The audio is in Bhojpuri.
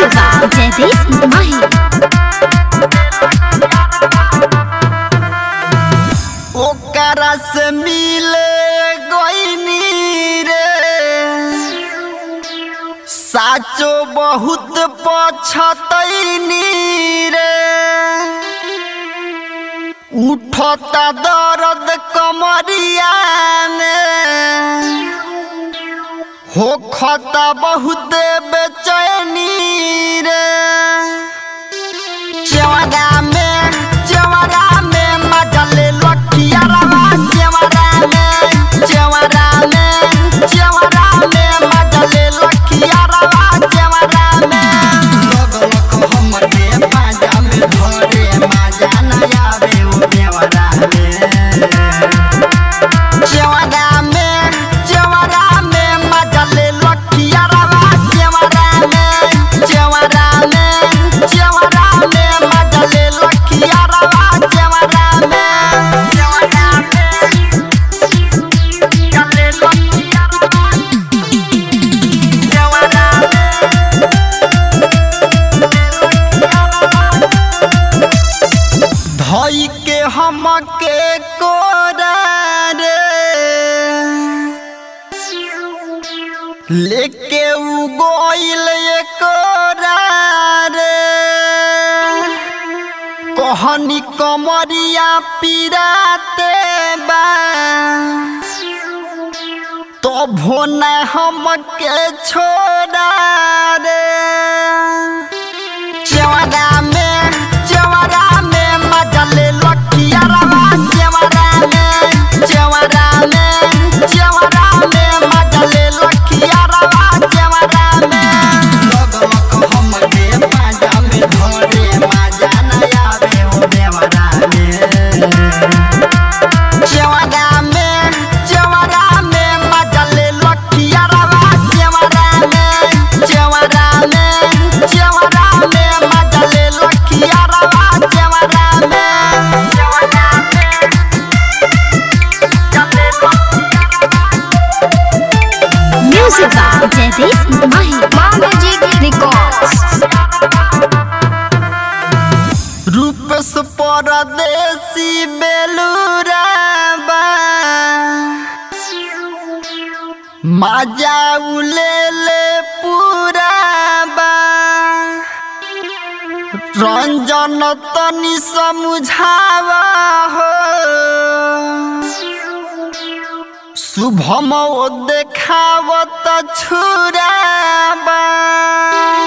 Music by Jaideep Mahi. ओकरा से मिले गईनी रे साचो बहुत पछतैनी रे उठता दर्द कमरिया में होखता बहुत बेचैनी रे चेवरा में चेवरा में मजल लखिया रवा चेवरा में चेवरा में चेवरा में मजल लखिया रवा चेवरा में लग लख हमर के पाजा में धरे मजा न आवे ओ देवरा में चेवरा में चेवरा में मजल लखिया रवा चेवरा में चेवरा में चेवरा में मजल लखिया रवा चेवरा में चेवरा में चले लखिया रवा चेवरा में धई के हमके कोरा रे लेके उ गोइल कोरा रे कहनी कमरिया पीराते बा तो भोना हमके छोड़ा रे चेवरा में चेवरा में मजल लखिया रवा चेवरा में चेवरा में चेवरा में मजल लखिया रवा चेवरा में लग लख हमके पाजा में धरे मजा न आवे ओ देवरा में चेवरा में चेवरा में मजल लखिया रवा चेवरा में चेवरा में चेवरा में मजल लखिया रवा चेवरा में चेवरा में चले Music by Jaideep Mahi. Ma Music Records. रूपस परदेसी बेलूरा बा माजा उले ले पूरा बा रंजन तनी समझावा हो शुभम ओ देखावत छुरा बा